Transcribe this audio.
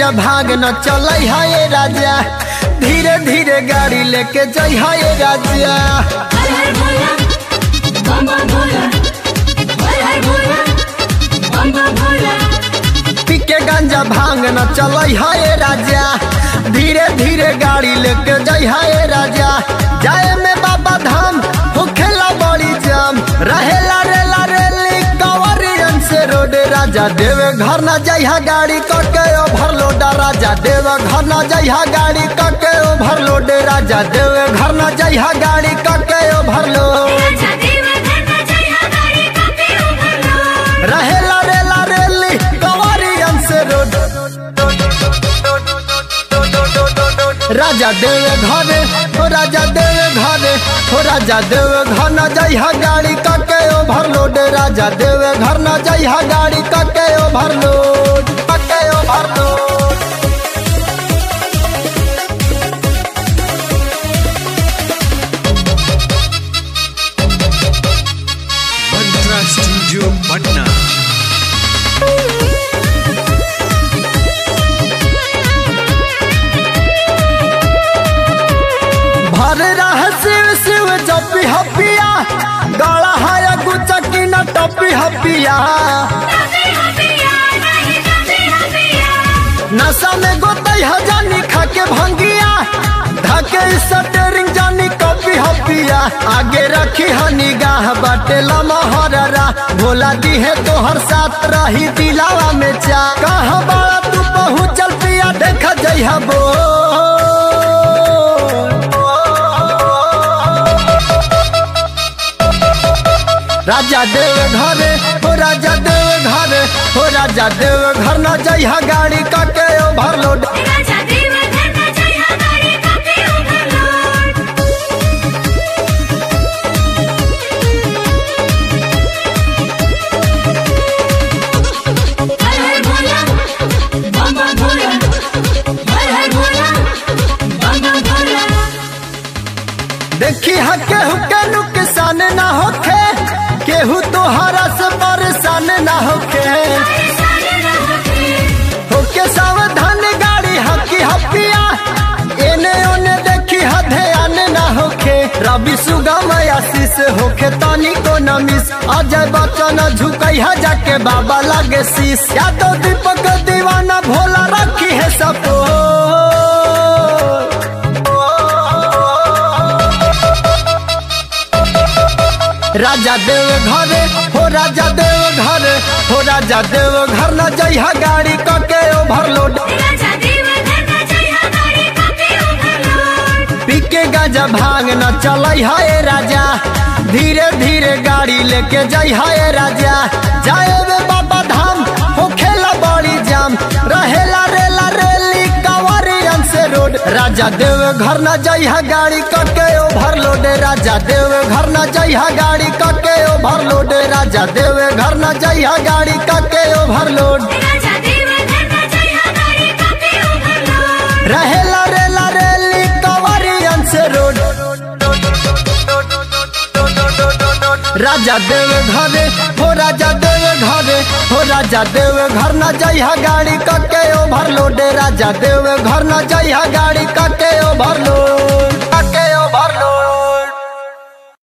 गांजा भाग न चल है राजा धीरे धीरे गाड़ी लेके जई है राजा हर हर भोला बम बम भोला हर हर भोला बम बम भोला पी के गांजा भांग न चल है राजा धीरे धीरे गाड़ी लेके जई है राजा जाए में बाबा धाम होखेला बड़ी जाम रहेला रेला रेली कंवरियन से रोड राजा देवे घर न जइहा गाड़ी कके ओवरलोड राजा देवे घर न जइहा गाड़ी कके ओवरलोड राजा देवे घर न जइहा गाड़ी कके ओवरलोड राजा देव धन जय गाड़ी कापे उभरलो रहेला रेला रेली कंवरियन से रोड राजा देवे घरे हो राजा देवे घरे हो राजा देवे घर न जइहा गाड़ी कके ओवरलोड राजा देवे घर न जइहा गाड़ी कके ओवरलोड कके ओवरलोड Mantra Studio Patna. भर रह शिव शिव जपी हपिया गला है गुचकी न टपी हपिया कापे हपिया नहीं कापे हपिया नशा में गोतई हजानी खाके भंगिया धके स्टेरिंग जानी कॉपी हपिया आगे रखी ह निगाह बाटे लमहररा भोला दी है तोहर साथ रही दिलावा में चा कहाँ बड़ा तू पहुँचल पिया देख जइहा बो राजा देव घरे हो राजा देव घरे हो राजा देव घर न जइहा गाड़ी कके ओवरलोड राजा देव धन जय गाड़ी कापे उभरलो हर हर भोला बम बम भोला हर हर भोला बम बम भोला देखी हा केहू के नुकसान ना होखे केहू तोहरा से परेशान ना होखे होके सावधान गाड़ी हकी हपिया एने ओने देखी हा ध्यान ना होखे रवि सुगम आशीष होखे तनी को न मिस अजय बच्चन झुकई हा जाके बाबा लागे शीश यादव दीपक दीवाना भोला रखी है सपो राजा देव घरे हो राजा देव घरे हो राजा देव घर न जइहा गाड़ी कके ओवरलोड राजा देव धन जय गाड़ी कापे उभरलो पी के गाजा भांग न चल है राजा धीरे धीरे गाड़ी लेके जई है राजा जाए वे बाबा धाम हो खेला बड़ी जाम रहेला रेला रेली कंवरियन से रोड राजा देव घर न जई है गाड़ी कके ओवरलोड राजा देव घर न जई है गाड़ी कके ओवरलोड राजा देव घर न जई है गाड़ी कके ओवरलोड राजा देव धन जय गाड़ी कापे उभरलो रहेला रेला रेली कंवरियन से रोड राजा देव घरे हो राजा देव घरे हो राजा देव घर न जइहा गाड़ी कके ओवरलोड राजा देव घर न जइहा गाड़ी कके ओवरलोड